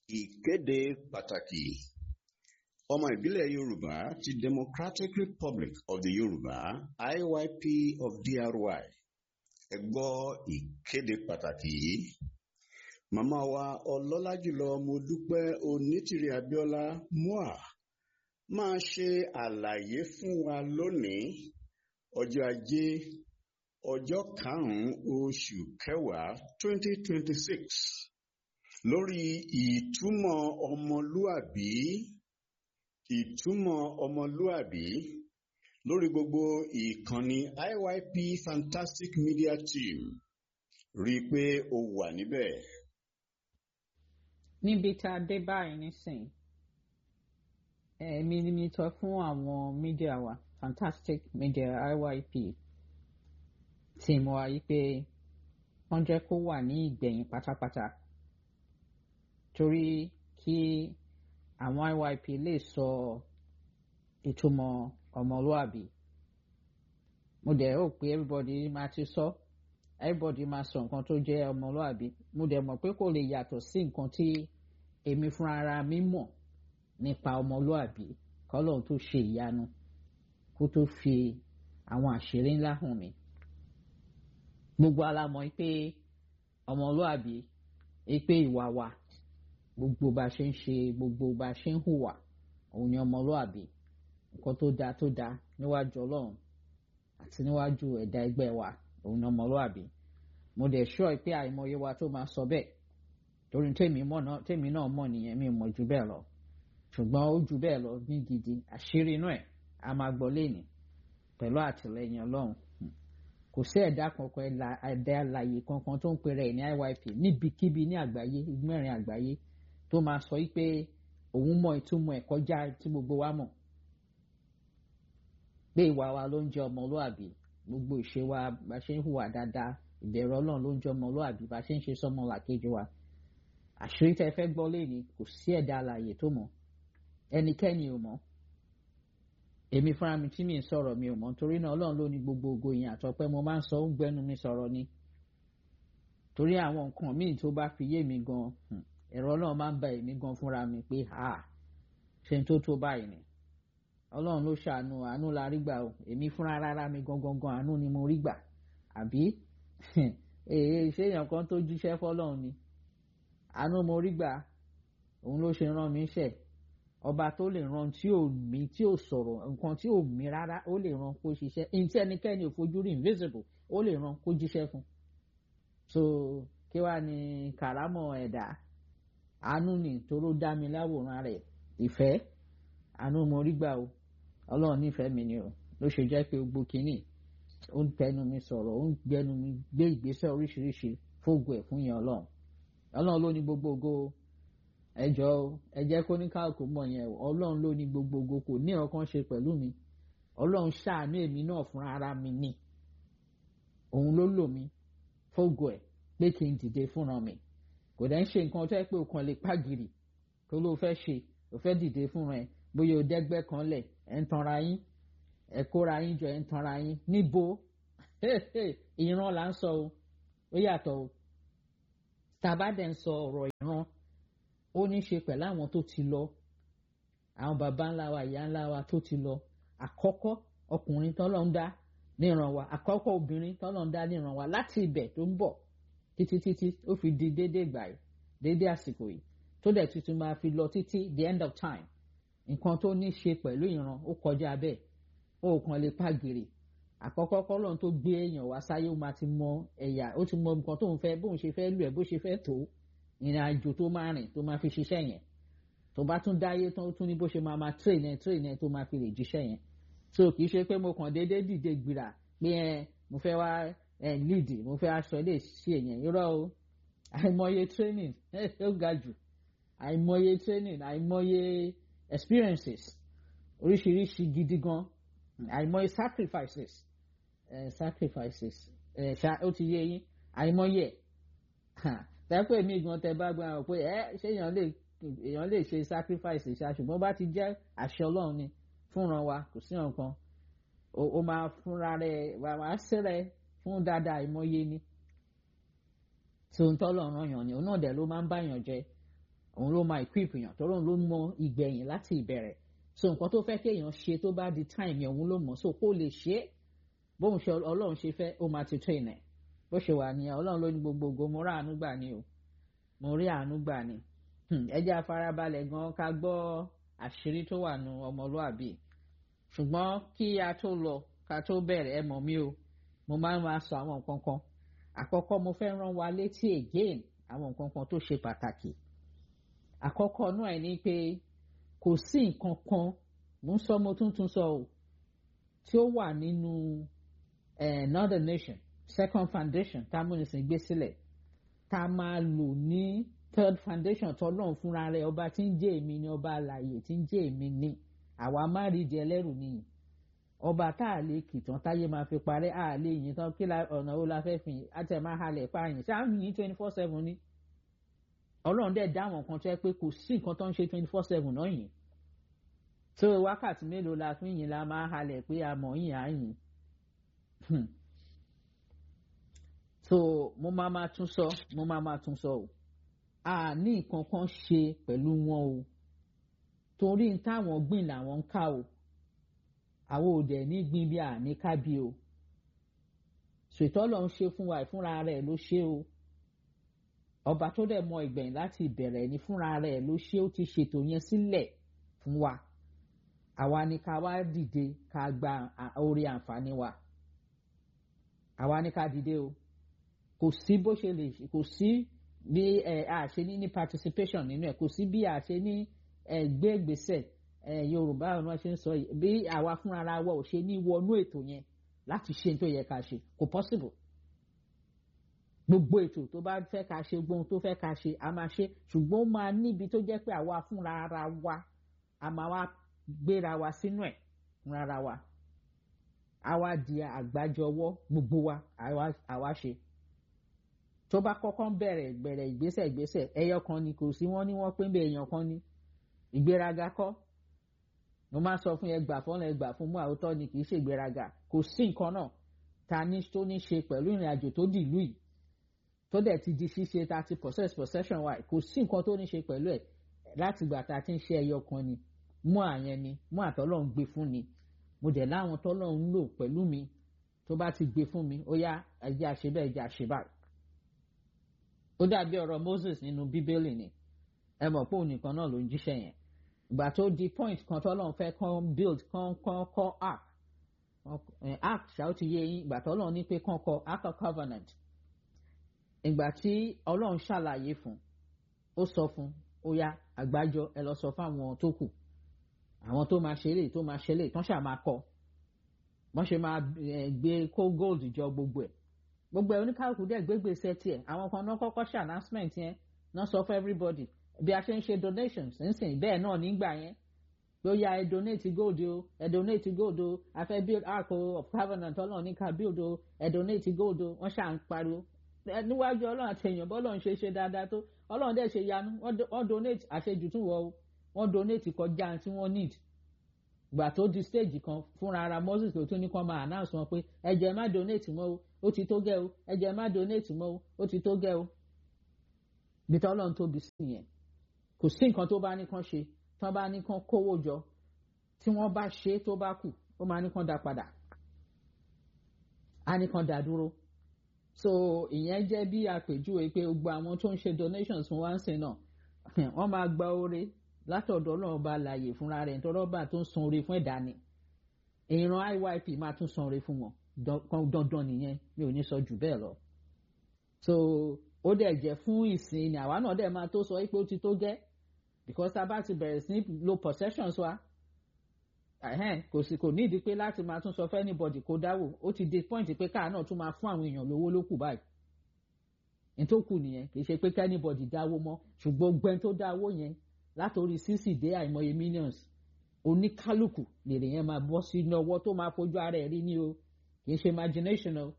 Ìkéde pàtàkì. Ọmọ ìbílẹ̀ Yorùbá ti Democratic Republic of the Yorùbá IYP of DRY. Ẹ gbọ́ ìkéde pàtàkì yìí. Màmá wa ọlọ́lá jùlọ Modúpẹ́ Onítìrí Abíọ́lá MOA máa ṣe àlàyé fún wa lónìí ọjọ́ ajé ọjọ́ karùn-ún oṣù kẹwàá twenty twenty six lórí ìtumọ̀ ọmọlúàbí ìtumọ̀ ọmọlúàbí lórí gbogbo ìkànnì IYP Fantastic Media Team rí i pé o wà níbẹ̀. níbi tá a dé báyìí nísìn èmi ni mi sọ fún àwọn mídíà wa Fantastic Media IYP tí mo wá yí pé wọ́n jẹ́ kó wà ní ìgbẹ̀yìn pátápátá torí kí àwọn IYP lè sọ ìtumọ̀ ọmọlúàbí mo dẹ̀ rò pé everybody máa ti sọ everybody máa sọ nǹkan tó jẹ́ ọmọlúàbí mo dẹ̀ mọ̀ pé kò lè yàtọ̀ sí nǹkan tí èmi fúnra ara mi mọ̀ nípa ọmọlúàbí kọ́lọ́n tó ṣe ìyanu kó tó fi àwọn àṣírí ńlá hàn mí gbogbo alamọ̀ pé ọmọlúàbí pé ìwà wa gbogbo bá ṣe ń ṣe gbogbo bá ṣe ń hùwà òun ni ọmọlúàbí nǹkan tó dáa tó dáa níwájú ọlọ́run àti níwájú ẹ̀dá ẹgbẹ́ wa òun ni ọmọlúàbí mo dẹ̀ ṣọ́ pé àìmọye wa tó máa sọ bẹ́ẹ̀ torí tèmi náà mọ̀ nìyẹn mi ò mọ̀ jù bẹ́ẹ̀ lọ ṣùgbọ́n ó jù bẹ́ẹ̀ lọ ní gidi àṣírí inú ẹ̀ a máa gbọ́ lẹ́nìí pẹ̀lú àtìlẹyìn ọlọ́run kò sí ẹ̀dá kankan ẹ̀dá alàyè kankan tó ń pèrè ẹ̀ ní IYP níbikíbi ní àgbáyé mẹ́rin àgbáyé tó máa sọ pé òun mọ ìtumọ̀ ẹ̀ kọjá tí gbogbo wa mọ̀ pé ìwà wa ló ń jẹ́ ọmọlúàbí gbogbo ìṣe wa bá ṣe ń hùwà dáadáa ìbẹ̀rù ọlọ́run ló ń jẹ́ ọmọlúàbí bá ṣe ń ṣe sọ́mọ làkejì wa àṣírí tẹ́ fẹ́ gbọ́ lẹ́ni kò sí ẹ̀dá alàyè tó mọ̀ ẹnikẹ́ni ò mọ̀ èmi fúnra mi tí mi ń sọ̀rọ̀ mi ò mọ̀ torí náà ọlọ́run ló ní gbogbo ògo yẹn àtọ́pẹ́ mo máa ń sọ ń gbẹ́nu mi sọ̀rọ̀ ni torí àwọn nǹkan míì tó bá fi yé mi gan ẹ̀rọ ọlọ́run máa ń ba èmi gan fúnra mi pé ha ṣe ń tó tó báyìí ni ọlọ́run ló ṣàánú àánú la rí gbà o èmi fúnra rárá mi gangan gan àánú ni mo rí gbà àbí èyí ṣé èèyàn kan tó jíṣẹ́ fọlọ́run ni àánú mo rí gbà òun ló ṣe rán mi ṣẹ̀ ọba tó lè ran tí ò mí tí ò sọ̀rọ̀ nǹkan tí ò mí rárá ó lè ran kó ṣiṣẹ́ ní tí ẹnikẹ́ni ò fojú rí invisible ó lè ran kó jíṣẹ́ fún so kí wàá ní kàrámọ̀ ẹ̀dá àánú ni toró dá mi láwòrán rẹ̀ ìfẹ́ àánú mo rí gbà o ọlọ́run nífẹ̀ẹ́ mi ni o ló ṣe jẹ́ pé gbogbo kínní ó ń tẹnu mi sọ̀rọ̀ ó ń gbẹnu mi gbé ìgbésẹ̀ oríṣiríṣi fóògùn ẹ̀ fún yẹn ọlọ́run ọlọ́run ló ní gbogbo ògo ẹjọ́ ẹ jẹ́ kó ní káàkó mọ̀ yẹn ọlọ́run ló ní gbogbo ògo kò ní ọkàn ṣe pẹ̀lú mi ọlọ́run ṣàánú èmi náà fúnra ara mi ni òun ló lò mí fóògùn ẹ̀ pé kí n dìde fúnra mi kò dẹ́ ń ṣe nǹkan tó yẹ pé o kàn lè pàgìrì tó ló fẹ́ ṣe o fẹ́ dìde fúnra ẹ bóyá o dẹ́gbẹ́ kan lẹ̀ ẹ̀ ń tanra yín ẹ̀ kóra yín jọ ẹ̀ ń tanra yín níbo ìran là ń sọ o ó yàtọ̀ o tàbá dẹ̀ ń sọ ọ̀rọ̀ ìran ó ní ṣe pẹ̀lú àwọn tó ti lọ àwọn baba ńlá wa ìyá ńlá wa tó ti lọ àkọ́kọ́ ọkùnrin tọ́lọ́ ń dá níran wa àkọ́kọ́ obìnrin tọ́lọ́ ń dá níran wa láti ibẹ̀ tó ń bọ̀ títí títí ó fi di déédéé gbà yìí déédéé àsìkò yìí tó dẹ̀ tuntun máa fi lọ títí the end of time nǹkan tó ní ṣe pẹ̀lú ìran ó kọjá bẹ́ẹ̀ ó kàn lè pàgìrì àkọ́kọ́ kọ́lọ́n tó gbé èèyàn wá sáyé ó máa ti mọ ẹ̀yà ó ti mọ nǹkan tó ń fẹ́ bóun ṣe fẹ́ lù ẹ̀ bó ṣe fẹ́ tó ìrìn àjò tó máa rìn tó máa fi ṣiṣẹ́ yẹn tó bá tún dáyé tán tún ní bó ṣe máa máa train ẹ train ẹ tó máa fi lè jíṣẹ́ yẹn so kì í ṣe pé mo kàn déédéé dìde gbìrà pé ẹ mo fẹ́ wá ẹ lead mo fẹ́ aṣọ ilé ṣe yẹn irọ́ o àìmọye training ó ga jù àìmọye training àìmọye experiences oríṣiríṣi gidi gan àìmọye sacrifices uh, sacrifices ó ti yé yín àìmọye tẹ́pẹ́ mi gan tẹ bá gbọ́n pé ẹ ṣé èèyàn lè èèyàn lè ṣe sacrifice ṣá ṣùgbọ́n bá ti jẹ́ àṣẹ ọlọ́run ni fúnra wa kò sí nǹkan o máa fúnra rẹ wàá sẹ́rẹ̀ fún dáadáa àìmọye ni tí ohun tọ́lọ̀ ràn yàn ni òun náà dẹ̀ ló máa ń báyàn jẹ òun ló máa equip yàn tó lóun ló mọ ìgbẹ̀yìn láti ìbẹ̀rẹ̀ so nǹkan tó fẹ́ kéèyàn ṣe tó bá di time yẹn òun ló mọ̀ so kó lè ṣe é bóun ṣe ọlọ́run ṣe fẹ́ ó máa ti train ẹ̀ bó ṣe wà nìyẹn ọlọ́run ló ní gbogbogbò mo rí àánú gbà ni o mo rí àánú gbà ni ẹ jẹ́ afárábalẹ̀ gan ká gbọ́ àṣírí tó wà nù ọmọlúàbí ṣùgbọ́n kí a tó lọ ká tó bẹ̀rẹ̀ ẹ mọ̀ mí o mo máa ń máa sọ àwọn nǹkan kan àkọ́kọ́ mo fẹ́ rán wa létí again àwọn nǹkan kan tó ṣe pàtàkì àkọ́kọ́ náà ẹ̀ ní pé kò sí nǹkan kan mo ń sọ mo tún tún sọ o tí ó wà nínú northern nation second foundation tá a múnisìn gbé sílẹ̀ tá a máa lò ní third foundation tọ́lọ́run fúnra rẹ̀ ọba tí ń jẹ́ èmi ni ọba àlàyé tí ń jẹ́ èmi ni àwa má rí jẹ lẹ́rù nìyí ọba tá a lè kìtàn táyé máa fi parẹ́ a lè yìn tán kí ọ̀nà wo la fẹ́ fi yìn á tẹ̀ máa halẹ̀ pààyàn ṣáà ń yìn twenty four seven ni ọlọ́run dẹ̀ dá àwọn kan tó yẹ pé kò sí nǹkan tó ń ṣe twenty four seven náà yìn tó wákàtí mélòó la fi yìn la máa halẹ̀ pé a mọ̀ yìn á yìn so mo máa ma tún sọ mo máa ma tún sọ o a ní nǹkan kan ṣe pẹ̀lú wọn o torí táwọn gbìn làwọn ń ká o àwọn ò dẹ̀ ní gbìn bí àní ká bí o ṣètò ọlọ́run ṣe fún wa ìfúnra rẹ̀ ló ṣe o ọba tó dẹ̀ mọ ìgbẹ̀yìn láti ìbẹ̀rẹ̀ ní fúnra rẹ̀ ló ṣe ó ti ṣètò yẹn sílẹ̀ fún wa àwa ni ká wá dìde ká gba orí àǹfààní wa àwa ni ká dìde o kò sí bó ṣe lè kò sí bí ẹ a ṣe ní ní participation nínú ẹ kò sí bí a ṣe ní ẹ gbé ìgbésẹ̀ ẹ yorùbá ọ̀nà ṣe ń sọ yìí bí àwa fúnra wa ò ṣe ní wọnú ètò yẹn láti ṣe tó yẹ ká ṣe kò possible gbogbo ètò tó bá fẹ́ ká ṣe gbóhun tó fẹ́ ká ṣe a máa ṣe ṣùgbọ́n ó máa níbi tó jẹ́ pé àwa fúnra ara wa a máa wá gbéra wa sínú ẹ̀ fúnra ara wa àwa di àgbájọwọ́ gbogbo wa àwa ṣe tó bá kọ́kọ́ ń bẹ̀rẹ̀ bẹ̀rẹ̀ ìgbésẹ̀ ìgbésẹ̀ ẹyọ kan ni kò sí wọ́n ní wọ́n pé ń bẹ èèyàn kan ní ìgbéraga kọ́ mo máa sọ fún ẹgbà fọ́nà ẹgbà fún mú àwòtọ́ ni kì í ṣe ìgbéraga kò sí nǹkan náà ta ní tó ní ṣe pẹ̀lú ìrìn àjò tó dì ìlú yìí tó dẹ̀ ti di ṣíṣe ta ti possess possession wa kò sí nǹkan tó ní ṣe pẹ̀lú ẹ̀ láti gbà ta ti ń ṣe ẹyọ kan ni mú àyẹn ni mú àtọ́lọ́ ń gbé fún ni mo dẹ̀ láwọn tọ́lọ́ ń lò pẹ̀lú mi tó bá ti gbé fún mi ó yá ẹjẹ́ àṣebẹ́ ẹjẹ́ àṣebá ó dàbí ọ̀rọ̀ Moses nínú bíbélì ni ẹ mọ̀ pé òun nìkan náà ló ń jíṣẹ́ yẹn ìgbà tó di point kan tọ́lọ́run fẹ́ kàn build kàn kàn kọ́ ark ark ṣáà ó ti yé yín ìgbà tọ́lọ́run ní pé kàn kọ́ ark of covenant ìgbà tí ọlọ́run ṣàlàyé fún ó sọ fún ó yá àgbájọ ẹ lọ sọ fáwọn tó kù àwọn tó máa ṣe lè tó máa ṣe lè tán ṣáà máa kọ wọ́n ṣe máa gbé kó gold jọ gbogbo ẹ̀ gbogbo ẹ̀ oníkálukú dẹ̀ gbégbèsè tiẹ̀ àwọn kan náà kọ́kọ́ ṣe announcement yẹn náà sọ fún everybody bí a ṣe ń ṣe donations nísìnyí bẹ́ẹ̀ náà nígbà yẹn ló yá ẹ donate gold o ẹ donate gold o a fẹ́ build ark of covenant ọlọ́run ní ká build o ẹ donate gold o wọ́n ṣà ń pariwo níwájú ọlọ́run àti èèyàn bọ́lọ́run ṣe ṣe dáadáa tó ọlọ́run dẹ̀ ṣe yanu wọ́n donate àṣejù tún wọ o wọ́n donate kọjá tí wọ́n need gbà tó di stage kan fúnra ara Moses tó tún ní kó máa announce wọn pé ẹ jẹ́ má donate mọ́ o ó ti tó gẹ́ o ẹ jẹ́ má donate mọ́ o ó ti tó gẹ́ o bí tọ́lọ́run tóbi sí yẹn kò sí nǹkan tó bá ní kán ṣe tán bá ní kán kówó jọ tí wọ́n bá ṣe tó bá kù ó máa ní kán dá padà á ní kán dá dúró so ìyẹn jẹ́ bí àpèjúwe pé gbogbo àwọn tó ń ṣe donations fún wa ń sìn náà wọ́n máa gba oore látọ̀dọ̀ ọlọ́run bá láàyè fúnra rẹ̀ nítorí ọba tó ń san oore fún ẹ̀dá ni ìran IYP máa tún san oore fún wọn dandan nìyẹn mi ò ní sọ jù bẹ́ẹ̀ lọ so ó dẹ̀ jẹ́ fún ìsìn ni àwa náà dẹ̀ máa tó sọ pé ó ti tó gẹ́ because tá a bá ti bẹ̀rẹ̀ sí lo possessions wa kò sì kò nídìí pé láti máa tún sọ fún anybody kó dáwò ó ti di point pé káà náà tún máa fún àwọn èèyàn lówó ló kù báyìí nítòkù nìyẹn kì í ṣe pé kẹ́nìbọ̀dì dáwó mọ́ ṣùgbọ́n gbẹ́n tó dáwó yẹn látòrí sísì dé àìmọye millions oníkálukú lèrè yẹn máa bọ́ sínú ọwọ́ tó máa fojú ara ẹ̀ rí ní o kì í ṣe imagination o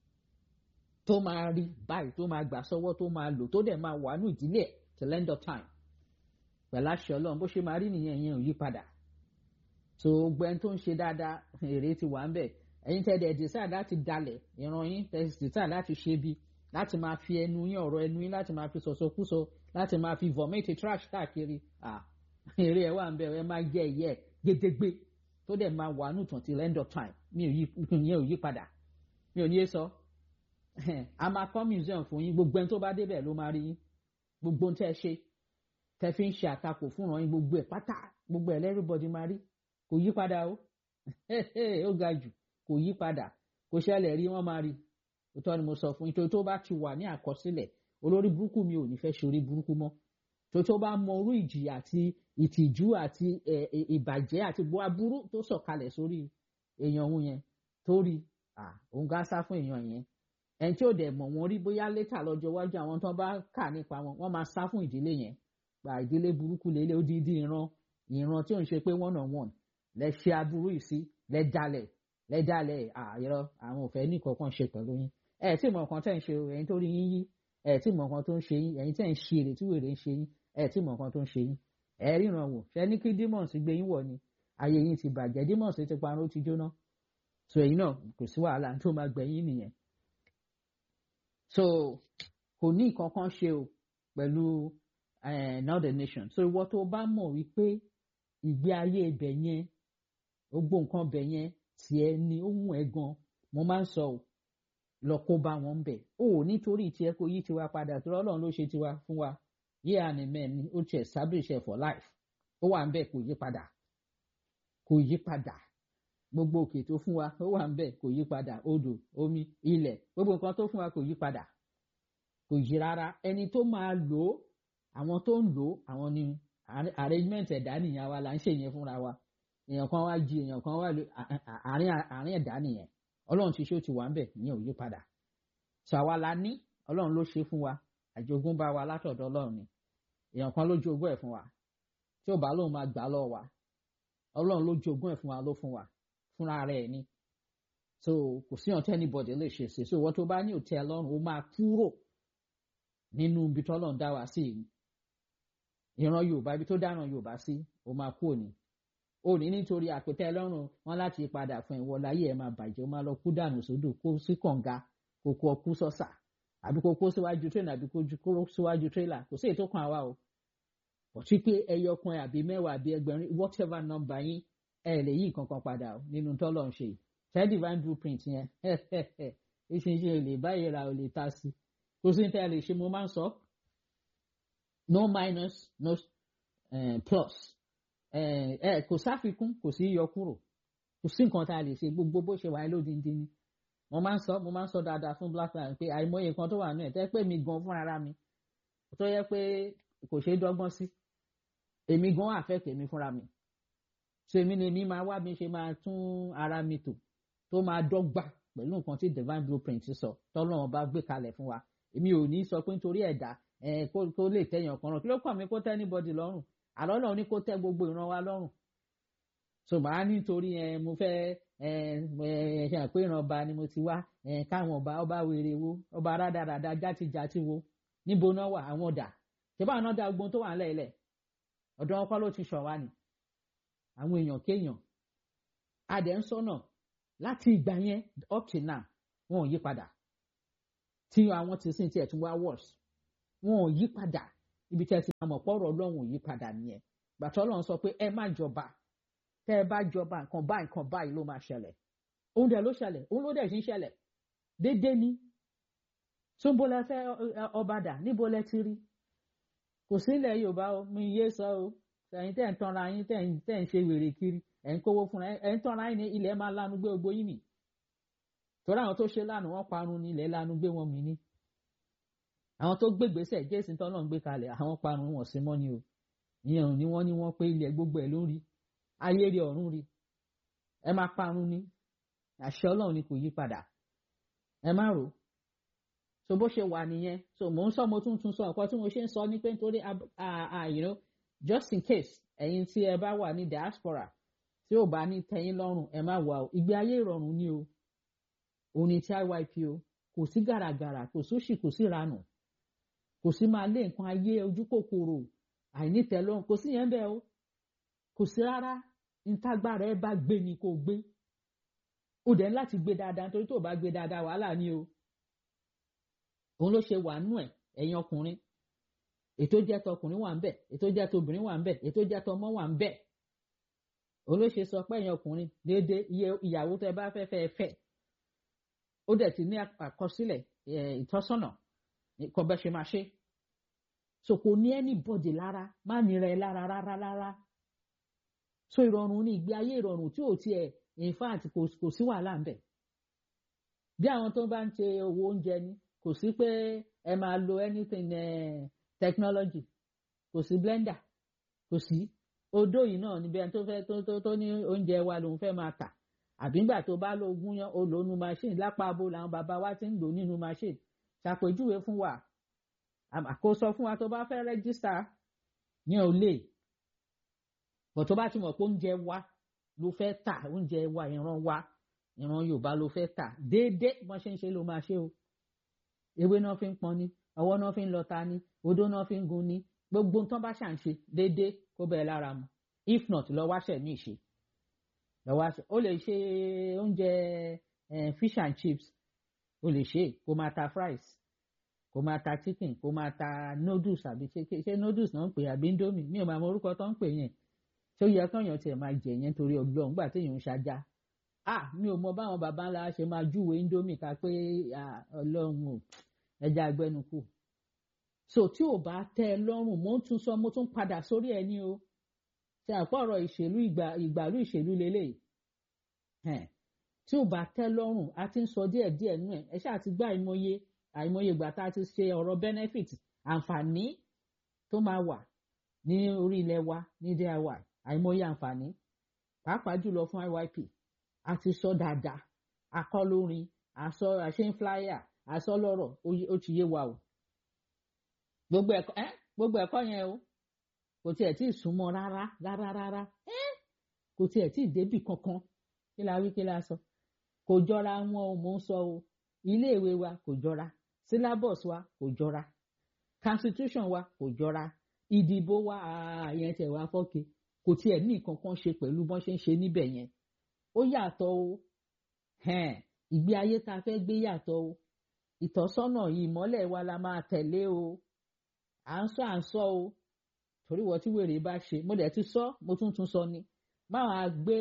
tó máa rí báyìí tó máa gbà sọ́wọ́ tó máa lò tó dẹ̀ máa wà ní ìdílé till end of time pẹ̀lú àṣẹ ọlọ́run bó ṣe máa rí nìyẹn yẹn ò yí padà so gbẹ́n tó ń ṣe dáadáa èrè ti wà ń bẹ̀ ẹ̀yin tẹ́ dẹ̀ decide láti dalẹ̀ ìran yín tẹ́ decide láti ṣe bí láti máa fi ẹnu yín ọ̀rọ̀ ẹnu yín láti máa fi sọ̀sọ̀kúsọ láti máa fi vomit trash káàkiri ah èrè ẹ̀ wà ń bẹ̀ ẹ máa jẹ́ ẹ̀yẹ gédégbé tó dẹ̀ máa wà nùtàn till end of time mi ò yí ìyẹn ò yí padà mi ò ní yé sọ a máa kọ́ museum fún yín gbogbo ẹni tó bá débẹ̀ ló máa rí yín gbogbo ohun tẹ́ ẹ ṣe tẹ́ fi ń ṣe àtakò fúnra yín gbogbo ẹ̀ pátá gbogbo ẹ̀ lẹ́rìbọ̀dì máa rí kò yí padà o ó ga jù kò yí padà kò ṣẹlẹ̀ rí wọ́n máa rí òótọ́ ni mo sọ fún yín tó tó bá ti wà ní àkọsílẹ̀ olórí burúkú mi ò ní fẹ́ ṣe orí burúkú mọ́ tó tó bá mọ orú ìjìyà àti ìtìjú àti ìbàjẹ́ àti bó aburú tó sọ̀kalẹ̀ sórí èèyàn òun yẹn tó rí òun gá sá fún èèyàn yẹn ẹni tí ò dẹ̀ mọ̀ wọ́n rí bóyá létà lọ́jọ́ iwájú àwọn tó bá kà nípa wọn wọ́n máa sá fún ìdílé yẹn gba ìdílé burúkú lélẹ̀ ó dídí ìran ìran tí ò ń ṣe pé one on one lẹ ṣe aburú yìí sí lẹ jalẹ̀ lẹ jalẹ̀ àìrọ àwọn òfẹ́ ní kankan ṣe pẹ̀lú yín ẹ tí mọ̀ nǹkan tẹ́ ń ṣe ẹ̀yin tó rí yín yí ẹ tí mọ̀ nǹkan tó ń ṣe yín ẹ̀yin tẹ́ ń ṣe èrè tí wèrè ń ṣe yín ẹ tí mọ̀ nǹkan tó ń ṣe yín ẹ ríran wò ṣe ní kí demons gbé yín wọ̀ ni ayé yín ti bàjẹ́ demons ti parun ó ti jóná so ẹ̀yin náà kò sí wàhálà tó máa gbẹ̀yìn nìyẹn so kò ní nǹkan kan ṣe o pẹ̀lú northern nation so ìwọ tó bá mọ̀ wípé ìgbé ayé ibẹ̀ yẹn gbogbo nǹkan ibẹ̀ yẹn tiẹ̀ ni ó mú ẹ gan mo máa ń sọ o lọ kó bá wọn bẹ̀ o ò nítorí tiẹ̀ kó yí tiwa padà tó Ọlọ́run ló ṣe tiwa fún wa yé àní mẹ́ni ó ti establish ẹ̀ for life ó wà ń bẹ̀ kò yí padà kò yí padà gbogbo òkè tó fún wa ó wà ń bẹ̀ kò yí padà odò omi ilẹ̀ gbogbo nǹkan tó fún wa kò yí padà kò yí rárá ẹni tó máa lò ó àwọn tó ń lò ó àwọn ni arrangement ẹ̀dá nìyẹn wa là ń ṣe yẹn fúnra wa èèyàn kan wá jí èèyàn kan wá lò àárín ẹ̀dá nìyẹn ọlọ́run ti ṣe ó ti wà ń bẹ̀ ìyẹn ò yí padà sọ àwa la ní ọlọ́run ló ṣe fún wa àjogúnbá wa látọ̀dọ̀ ọlọ́run ni èèyàn kan ló jogún ẹ̀ fún wa tí ò bá lóun máa gbà lọ́wọ́ wa ọlọ́run ló jogún ẹ̀ fún wa ló fún wa fúnra rẹ̀ ni so kò sí ọ̀tẹ́ anybody lè ṣe sí so wọ́n tó bá ní òtẹ́ ọlọ́run ó máa kúrò nínú ibi tó ọlọ́run dá wa sí ìran yorùbá ibi tó dáná yorùbá sí ó máa kú òní òní nítorí àpètẹ ọlọ́run wọn láti padà fún ìwọ láyé ẹ̀ máa bàjẹ́ ó máa lọ kú dànù sódò kó sí kànga kó kó ọkú sọ́sà àbí kó kó síwájú tírélà àbí kó kó síwájú tírélà kò sí ètò kan àwa o ọtí pé ẹyọ kan àbí mẹ́wàá àbí ẹgbẹ̀rin whatever number yín ẹ lè yí nǹkan kan padà o nínú tọ́lọ̀ ń ṣe ṣẹ́ divine blueprint yẹn ìṣinṣin lè báyìí ra ò lè ta sí kò sí ní tẹ́ ẹ lè ṣe mo máa ń sọ no minus no uh, plus ẹ kò sáfikún kò sí yọ kúrò kò sí nǹkan tá a lè ṣe gbogbo bó ṣe wáyé lódindi ni mo máa ń sọ mo máa ń sọ dáadáa fún black lion pé àìmọye nǹkan tó wà nínú ẹ̀ tẹ́ pé mi gan fún ara mi tó yẹ pé kò ṣeé dọ́gbọ́n sí èmi gan affect èmi fúnra mi so èmi ni èmi máa wá bí ṣe máa tún ara mi tò tó máa dọ́gba pẹ̀lú nǹkan tí divine blueprint sọ tọ́lọ́run bá gbé kalẹ̀ fún wa èmi ò ní sọ pé nítorí ẹ̀dá kó lè tẹ̀yàn kan rán kí ló kàn mí kó tẹ́ anybody lọ́rùn àlọ́ náà ní kó tẹ́ gbogbo ìran wa lọ́rùn so màá nítorí ẹ mo fẹ́ ẹ ẹ ṣe àpé ìran ọba ni mo ti wá ẹ káwọn ọba ọba wèrè wo ọba rádaràda játijàti wo níbo náà wà àwọn ọ̀dà ṣèbá àwọn ọ̀dà ogun tó wà ńlẹ̀ ilẹ̀ ọ̀dọ̀ wọn kọ́ ló ti ṣọ̀ wá ni àwọn èèyàn kéèyàn adẹ̀ ń sọ́nà láti ìgbà yẹn up till now wọn ò yí padà tí àwọn ti sìn tiẹ̀ tún wá worse wọn ò yí padà ibi tí ẹ ti máa mọ̀ pọ̀rọ̀ ọlọ́run ò yí padà nìyẹn gbàtọ́ ọlọ́run sọ pé ẹ má jọba tẹ́ ẹ bá jọba nǹkan báyìí nǹkan báyìí ló máa ṣẹlẹ̀ òun dẹ̀ ló ṣẹlẹ̀ òun ló dẹ̀ ṣì ń ṣẹlẹ̀ déédéé ni túnbó lẹ fẹ́ ọba dà níbo lẹ ti rí kò sí ilẹ̀ yorùbá o mi yé sọ o ẹ̀yin tẹ́ ń tanra yín tẹ́ ń ṣe wèrè kiri ẹ̀ ń kówó fúnra ẹ̀ ń tanra yín ní ilẹ̀ máa lanu gbé gbogbo yín nì torí àwọn tó ṣe lánàá wọ́n parun ní ilẹ̀ lanu gbé wọn mì ní àwọn tó gbégbèsè jésì tọ́nà ń gbé kalẹ̀ àwọn parun wọn sí mọ́ ni o ìyẹn ò ní wọ́n ní wọ́n pé ilẹ̀ gbogbo ẹ̀ ló ń rí ayé rí ọ̀run rí ẹ máa parun ní àṣẹ ọlọ́run ni kò yí padà ẹ má rò so bó ṣe wà nìyẹn so mò ń sọ mo tún tún sọ nǹkan tí mo ṣe ń sọ ní pé nítorí you know just in case ẹ̀yin tí ẹ bá wà ní diaspora tí ò bá ní tẹ́yín lọ́rùn ẹ má wà o ìgbé ayé ìrọ̀rùn ni o òun ni tí IYP o kò sí gàràgàrà kò sóṣì kò sí ranù kò sí máa lé nǹkan ayé ojú kòkòrò àìnítẹ́lọ́rùn kò sí yẹn bẹ́ẹ̀ o kò sí rárá ntágbára ẹ bá gbé ni kò gbé o dẹ̀ láti gbé dáadáa nítorí tó o bá gbé dáadáa wàhálà ni o òun ló ṣe wà nú ẹ̀ ẹ̀yin ọkùnrin ètò jẹ́ tọkùnrin wà ń bẹ̀ ètò jẹ́ tobìnrin wà ń bẹ̀ ètò jẹ́ tọmọ wà ń bẹ̀ òun ló ṣe sọ pé ẹ̀yin ọkùnrin déédéé iye ìyàwó tẹ bá fẹ́ fẹ́ fẹ́ ó dẹ̀ ti ní àkọsílẹ̀ ìtọ́sọ́nà kọ́ bẹ́ ṣe máa ṣe so kò ní anybody lára má nira ẹ lára rárá rárá so ìrọ̀rùn ní ìgbé ayé ìrọ̀rùn tí ò tiẹ̀ in fact kò sí wàhálà ń bẹ̀ bí àwọn tó bá ń ṣe owó oúnjẹ ni kò sí pé ẹ máa lo anything uh, technology kò sí blender kò sí odó yìí náà níbi ẹni tó fẹ́ tó tó tó ní oúnjẹ wa lòun fẹ́ máa tà àbí ńgbà tó bá lo gúnyán o lò nu machine lápá abo làwọn bàbá wa ti ń lò nínú machine ṣàpèjúwe fún wa àkóso fún wa tó bá fẹ́ rẹ́gísítà ní olè bọ̀ tó bá ti mọ̀ pé oúnjẹ wa ló fẹ́ tà oúnjẹ wa ìran wa ìran Yorùbá ló fẹ́ tà déédéé bọ́n ṣe ń ṣe ló máa ṣe o ewé náà fi ń pọn ni ọwọ́ náà fi ń lọta ni odó náà fi ń gun ni gbogbo nǹkan bá ṣàn ṣe déédéé kó bẹ́ẹ̀ lára mu if not lọ wáṣẹ̀ ní ìṣe lọ wáṣẹ̀ ó lè ṣe oúnjẹ fish and chips ó lè ṣe kó máa ta fries kó máa ta chicken kó máa ta noodles àbí ṣe noodles náà ń pè àbí indomie mi ò máa mọ orúkọ tó ń pè yẹn tó yẹ kọ́yàn tiẹ̀ máa jẹ yẹn torí ọgbọ́n gbà téèyàn ń ṣajá ah mi ò mọ báwọn baba ńlá ṣe máa júwe indomie ká pé ọlọ́run o ẹja agbẹnukù so tí ò bá tẹ́ ẹ lọ́rùn mo ń tún sọ mo tún padà sórí ẹ ní o ṣe àpọ̀rọ̀ ìṣèlú ìgbàlú ìṣèlú lélẹ̀ tí ò bá tẹ́ lọ́rùn a ti ń sọ díẹ̀ díẹ̀ nú ẹ̀ ẹ ṣáà ti gbá àìmọye àìmọye ìgbà tá a ti ṣe ọ̀rọ̀ benefit àǹfààní tó máa wà ní orí ilẹ̀ wa ní DIY àìmọye àǹfààní pàápàá jùlọ fún IYP a ti sọ dáadáa akọlórin àsọ àṣẹ flyer àsọ lọ́rọ̀ ó ti yé wa o gbogbo ẹ̀kọ́ ẹ gbogbo ẹ̀kọ́ yẹn o kò tiẹ̀ tí ì súnmọ́ rárá rárá rárá ẹ kò tiẹ̀ tí ì débì kankan kí la wí kí la sọ kò jọra wọn o mò ń sọ o iléèwé wa kò jọra syllabus wa kò jọra constitution wa kò jọra ìdìbò wa àyẹn tẹ̀ wá fọ́ke kò tiẹ̀ ní nǹkan kan ṣe pẹ̀lú bọ́n ṣe ń ṣe níbẹ̀ yẹn ó yàtọ̀ o ìgbé ayé tá a fẹ́ gbé yàtọ̀ o ìtọ́sọ́nà yìí ìmọ́lẹ̀ wa la máa tẹ̀lé o à ń sọ à ń sọ o torí wọ́n tí wèrè bá ṣe mo dẹ̀ ti sọ mo tún tún sọ ni máa gbé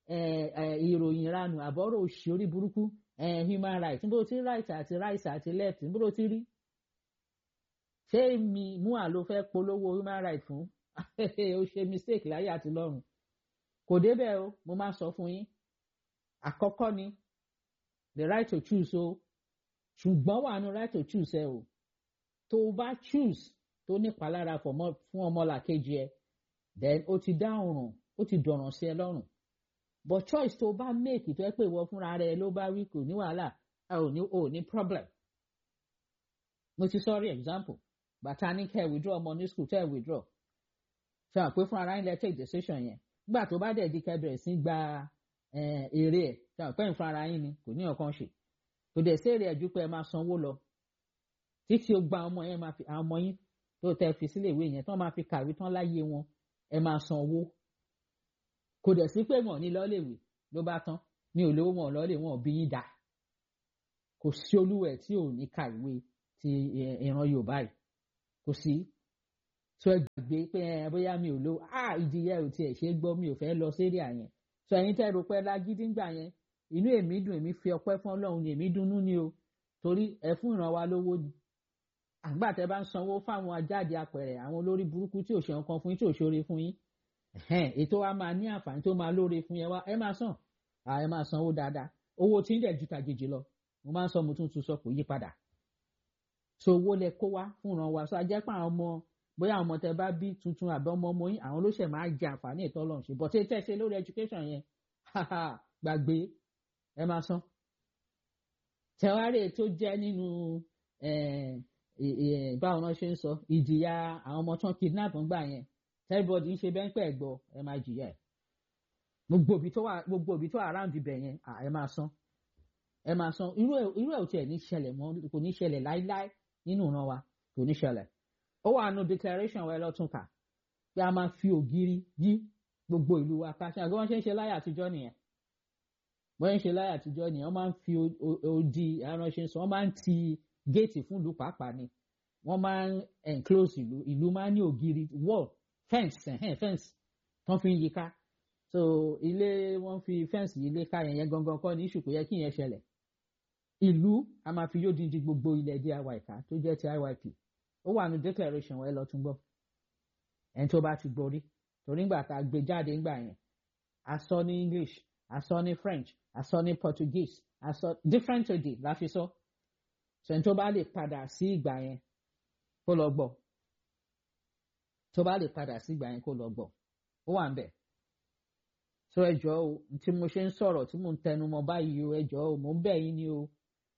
ìròyìn ranù àbọ̀rọ̀ òṣì orí burúkú human rights níbo tí right àti right àti left níbo tí rí ṣé mi mú àlọ́ fẹ́ polówó human rights fún o ṣe mistake láyé àti lọ́run kò débẹ̀ o mo máa sọ fún yín àkọ́kọ́ ni the right to choose o ṣùgbọ́n wà nù right to choose ẹ o tó o bá choose tó nípalára fún ọmọlàkejì ẹ then o ti dá ọ̀ràn ó ti dọ̀ràn sí ẹ lọ́rùn but choice tó o bá make tó ẹ pé ìwọ fúnra rẹ ló bá wí kò ní wàhálà ẹ ò ní ò ní problem mo ti sọ rí example bàtà ní kẹ́ ẹ withdraw ọmọ ní school tẹ́ ẹ withdraw ṣe hàn pé fúnra ara yín lẹ take decision yẹn nígbà tó bá dẹ̀ di kẹ́ bẹ̀rẹ̀ sí gba èrè ẹ̀ ṣe hàn pé ń fúnra ara yín ni kò ní ọ̀kan ṣe kò dẹ̀ sí èrè ẹ̀ ju pé ẹ máa sanwó lọ títí o gba ọmọ yẹn máa fi àwọn ọmọ yín tó tẹ́ fi sílé ìwé yẹn tán máa fi kàwé tán láyé wọn ẹ máa san owó kò dẹ̀ sí pé wọn ní lọ́lẹ̀wé ló bá tán mi ò lówó wọn lọ́lẹ̀ wọn ò bí yín dà kò sí olúwẹ̀ tí ò ní kàwé ti ìran Yorùbá yìí kò sí tó ẹ gbàgbé pé ẹ bóyá mi ò lo ah ìdíyẹ ò tiẹ̀ ṣe é gbọ́ mi ò fẹ́ lọ sérí àyẹn tó ẹ̀yin tẹ́ ro pé lágídí ń gbà yẹn inú èmi dùn èmi fi ọpẹ́ fún Ọlọ́run ni èmi dunnú ni o torí ẹ fún ìran wa lówó ni àgbà tẹ́ bá ń sanwó fáwọn ajáde apẹ̀rẹ̀ àwọn olórí burúkú tí ò ṣe nǹkan fún yín tí ò ṣoore fún yín ètò wa máa ní àǹfààní tó máa lóore fún yẹn wá ẹ máa san ẹ máa sanwó dáadáa owó tí ń dẹ̀ ju tàjèjì lọ mo máa ń sọ mo tún tún sọ kò yí padà so owó lẹ kó wá fún ìran wa so ajẹ́ pé àwọn ọmọ bóyá àwọn ọmọ tẹ bá bí tuntun àbí ọmọ ọmọ yín àwọn ló ṣẹ̀ máa jẹ àǹfààní ìtọ́ lọ́n ṣe bọ́tẹ́ tẹ́ ṣe lórí education yẹn gbàgbé ẹ máa san tẹwárẹ̀ tó jẹ́ nínú báwọn náà ṣe ń sọ ìjìyà àwọn ọmọ tán kidnap ń gbà yẹn everybody ń ṣe bẹ́ńpẹ́ gbọ́ ẹ máa jìyà ẹ̀ gbogbo òbí tó wà gbogbo òbí tó wà around ibẹ̀ yẹn ẹ máa san ẹ máa san irú ẹ̀ irú ẹ̀ ò tiẹ̀ ní ṣẹlẹ̀ mọ́ kò ní ṣẹlẹ̀ láíláí nínú ìran wa kò ní ṣẹlẹ̀ ó wà nù declaration wa ẹ lọ́tún kà pé a máa fi ògiri yí gbogbo ìlú wa ká ṣe àgbẹ̀ wọ́n ṣe ń ṣe láyé àtijọ́ nìyẹn wọ́n ń ṣe láyé àtijọ́ nìyẹn wọ́n máa ń fi odi aránṣẹ́ sọ wọ́n máa ń ti géètì fún ìlú pàápàá ni wọ́n máa ń enclose ìlú ìlú máa ń ní ògiri wall fence ẹ̀hẹ́n fence tán fi ń yíká so ilé wọ́n fi fence yìí lé ká yẹn yẹn gangan kọ́ ní ìṣù kò yẹ kí yẹn ṣẹlẹ̀ ìlú a máa fi yóò dídí gbogbo ilẹ̀ diy ká tó jẹ́ ti iyp ó wà ní declaration ẹ lọ tún gbọ́ ẹni tó bá ti gborí torí ńgbà tá a gbé jáde ńgbà yẹn a sọ ní english a sọ ní french a sọ ní portuguese a sọ different èdè la fi sọ so ẹni tó bá lè padà sí ìgbà yẹn kó lọ gbọ́ tó bá lè padà sí ìgbà yẹn kó lọ gbọ́ ó wà ń bẹ̀ so ẹ jọ̀ọ́ o tí mo ṣe ń sọ̀rọ̀ tí mo ń tẹnu mọ́ báyìí o ẹ jọ̀ọ́ o mò ń bẹ̀ yín ni o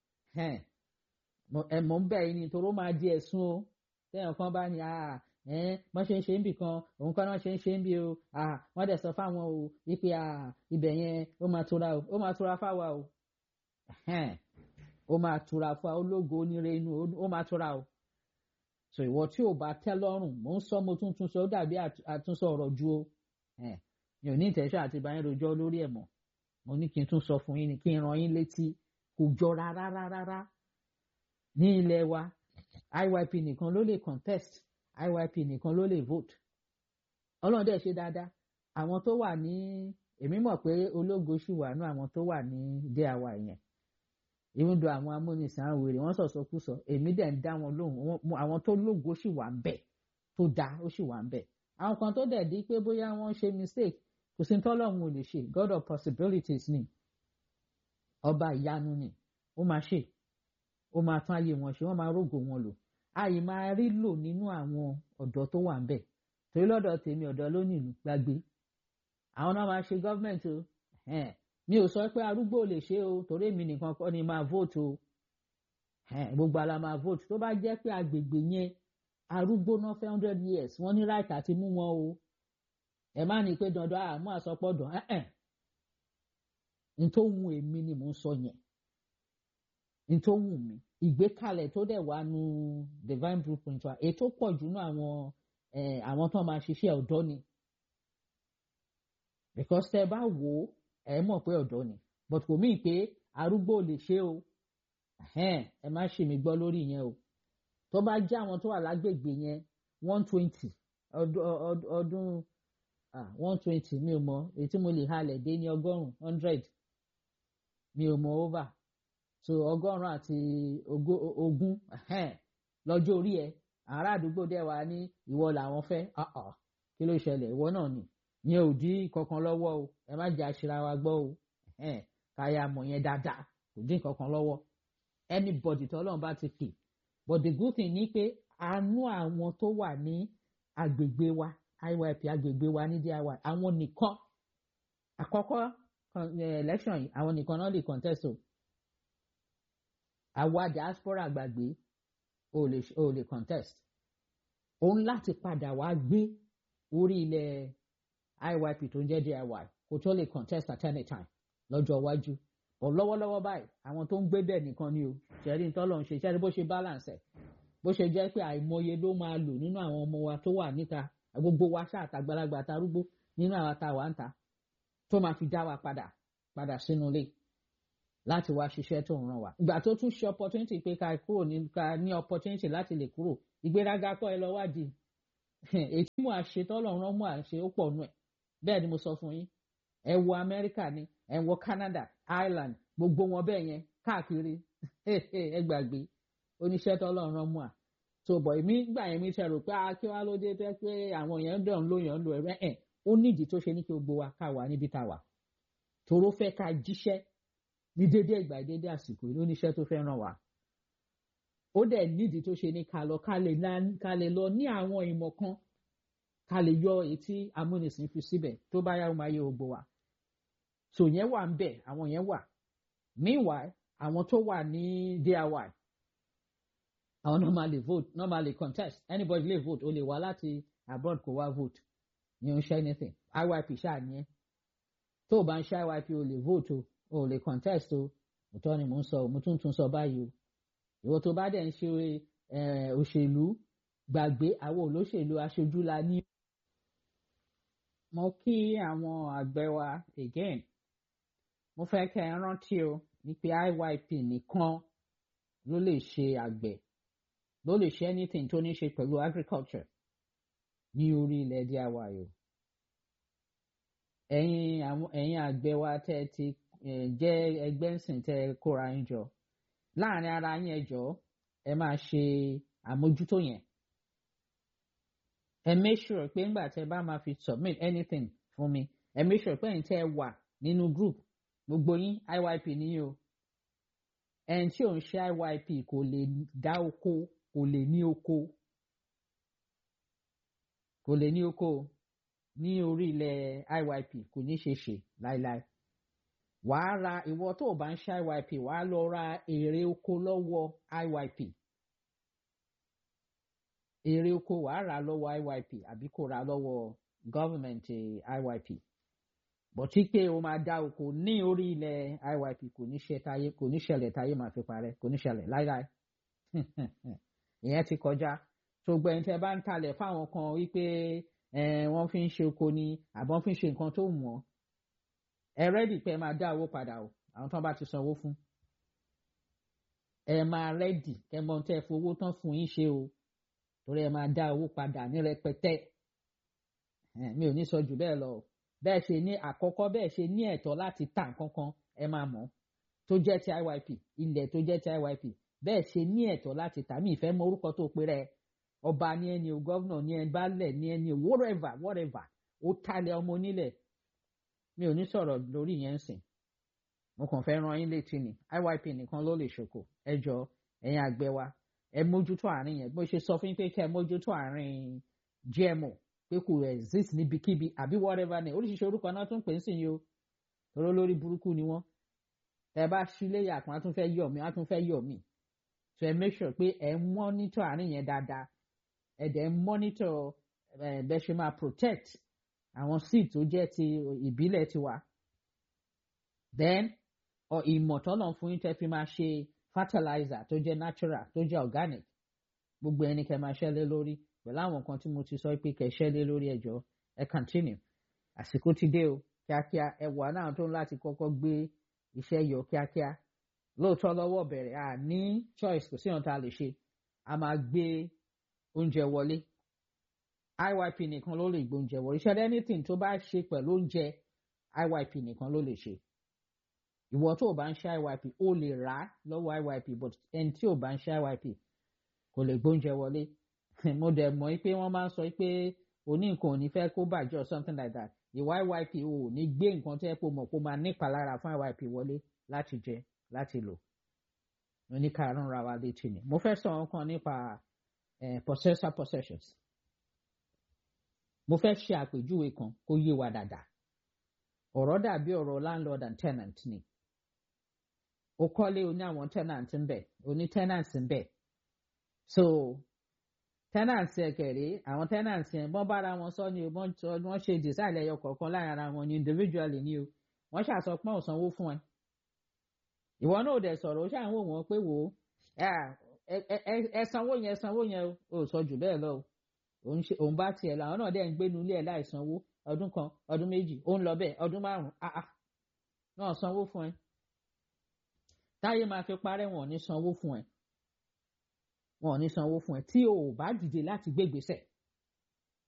ẹ mò ń bẹ̀ yín ni torí ó máa di ẹ̀sùn o téèyàn kan bá ní wọ́n ṣe ń ṣe ń bì kan òun kan náà ṣe ń ṣe ń bì o wọ́n dẹ̀ sọ fáwọn o wípé ibẹ̀ yẹn ó máa tura o ó máa tura fáwa o ó máa tura fún wa ológo onírè inú ó máa tura o so ìwọ tí ò bá tẹ́ lọ́rùn mò ń sọ mo tún tún sọ ó dàbí àtúnṣe ọ̀rọ̀ ju o mi ò ní ìtẹ̀sọ́ àti ìbáyín rojọ́ lórí ẹ̀ mọ́ mo ní kí n tún sọ fún yín ni kí n ran yín létí kò jọ rárá rárá ní ilẹ̀ wa IYP nìkan ló lè contest IYP nìkan ló lè vote ọlọ́run dẹ̀ ṣe dáadáa àwọn tó wà ní èmi mọ̀ pé ológo ṣì wà nú àwọn tó wà ní DIY yẹn even though àwọn amúnisìn àwọn wèrè wọ́n sọ̀sọ́ kú sọ èmi dẹ̀ ń dá wọn lóhùn àwọn tó lógo ṣì wà ń bẹ̀ tó dáa ó ṣì wà ń bẹ̀ àwọn kan tó dẹ̀ di pé bóyá wọ́n ṣe mistake kò sí tọ́lọ́run ò lè ṣe God of possibilities ni ọba ìyanu ni ó máa ṣe ó máa tún ayé wọn ṣe wọ́n máa rógò wọn lò àyè máa rí lò nínú àwọn ọ̀dọ́ tó wà ń bẹ̀ torí lọ́dọ̀ tèmi ọ̀dọ́ ló nílùú gbàgbé àwọn náà máa ṣe gọ́ọ̀mẹ̀ntì o mi ò sọ pé arúgbó lè ṣe o torí èmi nìkan kọ́ ni máa vote o gbogbo ala máa vote tó bá jẹ́ pé agbègbè yẹn arúgbó náà fẹ́ hundred years wọ́n ní right àti mú wọn o ẹ má ní pé dandan àmú àsọpọ̀ dàn ẹ́ẹ̀ n tó wù èmi ni mò ń sọ yẹn n tó wù mí ìgbékalẹ̀ tó dẹ̀ wá nu divine blueprint wa èyí tó pọ̀ jù nú àwọn àwọn tó máa ṣiṣẹ́ ọ̀dọ́ ni because tẹ́ bá wò ó ẹ mọ̀ pé ọ̀dọ́ ni but kò míì pé arúgbó lè ṣe o ẹ má ṣe mí gbọ́ lórí yẹn o tó bá jẹ́ àwọn tó wà lágbègbè yẹn one twenty ọdún one twenty mi ò mọ èyí tí mo lè halẹ̀ dé ní ọgọ́rùn-ún hundred mi ò mọ over so ọgọ́rùn-ún àti ogún lọ́jọ́ orí ẹ̀ ará àdúgbò dẹ̀ wá ní ìwọ làwọn fẹ́ kí ló ṣẹlẹ̀ ìwọ náà ni yẹn ò dí kankan lọ́wọ́ o ẹ má jẹ́ àṣírà wa gbọ́ o káyà mọ̀ yẹn dáadáa kò dín kankan lọ́wọ́ anybody tí ọlọ́run bá ti pè but the good thing ni pé àánú àwọn tó wà ní agbègbè wa IYP agbègbè wa ní DIY àwọn nìkan àkọ́kọ́ election yìí àwọn nìkan náà lè contest o àwa diaspora gbàgbé o lè o lè contest òun láti padà wá gbé orí ilẹ̀ IYP tó ń jẹ́ DIY kò tó lè contest at any time lọ́jọ́ iwájú but lọ́wọ́lọ́wọ́ báyìí àwọn tó ń gbé bẹ́ẹ̀ nìkan ni o ṣẹ́rí ń tọ́lọ́ ń ṣe ṣẹ́rí bó ṣe balance ẹ̀ bó ṣe jẹ́ pé àìmọye ló máa lò nínú àwọn ọmọ wa tó wà níta gbogbo wa ṣáà tàgbàlagbà tarúgbó nínú àwọn tá a wà ń ta tó máa fi dá wa padà padà sínú ilé láti wá ṣiṣẹ́ tó ń ràn wá. ìgbà tó tún ṣe opportunity pé ká kúrò ní ká ní opportunity láti lè kúrò ìgbéraga kọ́ ẹ lọ wádìí ètí mò ń ṣe tọ́lọ̀ rán mò ń ṣe ó pọ̀ nù ẹ̀ bẹ́ẹ̀ ni mo sọ fún yín ẹ wo Amẹ́ríkà ni ẹ wo Canada Ireland gbogbo wọn bẹ́ẹ̀ yẹn káàkiri ẹ gbàgbé oníṣẹ́ tọ́lọ̀ rán mò à tó bọ̀ èmi gbà yẹn mi ṣe rò pé kí wàá ló dé pé àwọn èèyàn dẹ̀ ń lò yàn ń lò ẹ̀rẹ́ ẹ̀ ó nídìí tó ṣe ní kí gbogbo wa ká wà níbi tá a wà toró fẹ́ ká jíṣẹ́ ní dédé ìgbà dédé àsìkò yìí lóníṣẹ́ tó fẹ́ ràn wá ó dẹ̀ nídìí tó ṣe ní ká lọ ká lè lọ ní àwọn ìmọ̀ kan ká lè yọ etí amúnisìn fi síbẹ̀ tó bá yá ó máa yẹ gbogbo wa so yẹn wà ń bẹ̀ àwọn yẹn wà meanwhile àwọn tó wà ní DIY àwọn normally vote normally contest anybody lè vote o lè wá láti abroad kó wá vote ní o ń ṣe anything IYP ṣáà ní ẹ tó o bá ń ṣe IYP o lè vote o o lè contest o òótọ́ ni mò ń sọ mo tún tún sọ báyìí o ìwọ tó bá dẹ̀ ń ṣe òṣèlú gbàgbé àwọn olóṣèlú aṣojú la ní. mo kí àwọn àgbẹ̀ wa again mo fẹ́ kẹ́ ẹ rántí o ní pé IYP nìkan ló lè ṣe àgbẹ̀ ló lè ṣe anything tó ní ṣe pẹ̀lú agriculture ní orí ilẹ̀ DIY o ẹ̀yin àwọn ẹ̀yin àgbẹ̀ wa tẹ́ ti jẹ́ ẹgbẹ́ ńsìn tẹ́ kóra yín jọ láàrin ara yín ẹ jọ̀ọ́ ẹ máa ṣe àmójútó yẹn ẹ make sure pé ńgbà tẹ́ bá máa fi submit anything fún mi ẹ make sure pé ẹ̀yin tẹ́ wà nínú group gbogbo yín IYP níyì o ẹni tí ò ń ṣe IYP kò lè dá oko kò lè ní oko kò lè ní oko ní orí ilẹ̀ IYP kò ní ṣe ṣe láéláé wàá ra ìwọ tó o bá ń ṣe IYP wàá lọ ra èrè oko lọ́wọ́ IYP èrè oko wàá rà lọ́wọ́ IYP àbí kò rà lọ́wọ́ government IYP bọ̀tí pé o máa dá oko ní orí ilẹ̀ IYP kò ní ṣe táyé kò ní ṣẹlẹ̀ táyé máa fi parẹ́ kò ní ṣẹlẹ̀ láíláí ìyẹn ti kọjá tó gbẹ̀yìn tẹ́ bá ń talẹ̀ fáwọn kan wípé wọ́n fi ń ṣe oko ni àbọ̀ fi ń ṣe nǹkan tó wù wọ́n ẹ rẹ́dì pé ẹ máa dá owó padà o àwọn tán bá ti sanwó fún ẹ máa rẹ́dì kẹ mọ tẹ́ fowó tán fún yín ṣe o torí ẹ máa dá owó padà ní rẹpẹtẹ mi ò ní sọ jù bẹ́ẹ̀ lọ bẹ́ẹ̀ ṣe ní àkọ́kọ́ bẹ́ẹ̀ ṣe ní ẹ̀tọ́ láti tà kankan ẹ máa mọ̀ tó jẹ́ ti IYP ilẹ̀ tó jẹ́ ti IYP bẹ́ẹ̀ ṣe ní ẹ̀tọ́ láti tà mí ìfẹ́ mọ orúkọ tó pe rẹ̀ ọba ní ẹni o gọ́vnà ní ẹni baálẹ̀ ní ẹni o whatever whatever ó talẹ̀ ọmọ onílẹ̀ mi ò ní sọ̀rọ̀ lórí yẹn sìn mo kàn fẹ́ ran yín létí ni IYP nìkan ló lè ṣòkò ẹ jọ ẹ̀yin àgbẹ̀ wa ẹ mójútó àárín yẹn bó ṣe sọ fún yín pé kẹ́ ẹ mójútó àárín GMO pé kò exist níbikíbi àbí whatever ni oríṣiríṣi orúkọ náà tún pè ń sìn yìí o toró lórí burúkú ni wọ́n ẹ bá sílé yàtọ̀ á tún fẹ́ yọ̀ mí á tún fẹ́ yọ̀ mí so ẹ make sure pé ẹ monitor àárín yẹn dáadáa ẹ dẹ̀ monitor ẹ bẹ́ ṣe máa protect àwọn seed tó jẹ́ ti ìbílẹ̀ tiwa then ìmọ̀ tọ́nà fún yín tẹ́ fi máa ṣe fertilizer tó jẹ́ natural tó jẹ́ organic gbogbo ẹni kẹ́ máa ṣẹ́lé lórí pẹ̀lú àwọn nǹkan tí mo ti sọ pé kẹ́ ṣẹ́lé lórí ẹjọ́ ẹ continue àsìkò ti dé o kíákíá ẹ wà náà tó ń láti kọ́kọ́ gbé iṣẹ́ yọ kíákíá lóòótọ́ lọ́wọ́ bẹ̀rẹ̀ à ní choice kò sí ohun tá a lè ṣe a máa gbé oúnjẹ wọlé IYP nìkan ló lè gbóúnjẹ wọlé ṣe anything tó bá ṣe pẹ̀lú oúnjẹ IYP nìkan ló lè ṣe ìwọ tó o bá ń ṣe IYP o lè rà á lọ́wọ́ IYP but ẹni tí o bá ń ṣe IYP kò lè gbóúnjẹ wọlé mo dẹ̀ mọ̀ pé wọ́n máa ń sọ pé oní nǹkan ò ní fẹ́ kó bàjẹ́ or something like that ìwà IYP o ò ní gbé nǹkan tó yẹ kó mọ̀ kó máa nípalára fún IYP wọlé láti jẹ láti lò oníkàrún ra wa létí ni mo fẹ́ sọ nǹkan nípa possessor possessions mo fẹ́ ṣe àpèjúwe kan kó yé wa dáadáa ọ̀rọ̀ dàbí ọ̀rọ̀ landlord and tenant ni o kọ́lé o ní àwọn tenant ń bẹ̀ o ní tenants ń bẹ̀ so tenants ẹ̀ kẹ̀rẹ́ àwọn tenants yẹn bọ́n bára wọn sọ ni wọ́n ṣe design ẹyọ kọ̀ọ̀kan láàrin ara wọn ni individually ni o wọ́n ṣàsọpọ̀ òsanwó fún ẹ ìwọ náà ò dẹ̀ sọ̀rọ̀ ó ṣàwọn wò wọ́n pé wò ó ẹ sanwó yẹn sanwó yẹn o ò sọ jù bẹ́ẹ̀ lọ o òun bá tiẹ̀ làwọn náà dẹ̀ ń gbénu ilé ẹ̀ láì sanwó ọdún kan ọdún méjì ó ń lọ bẹ́ẹ̀ ọdún márùn-ún àà náà sanwó fún ẹ táyé máa fi parẹ́ wọn ò ní sanwó fún ẹ wọn ò ní sanwó fún ẹ tí o ò bá dìde láti gbé gbèsè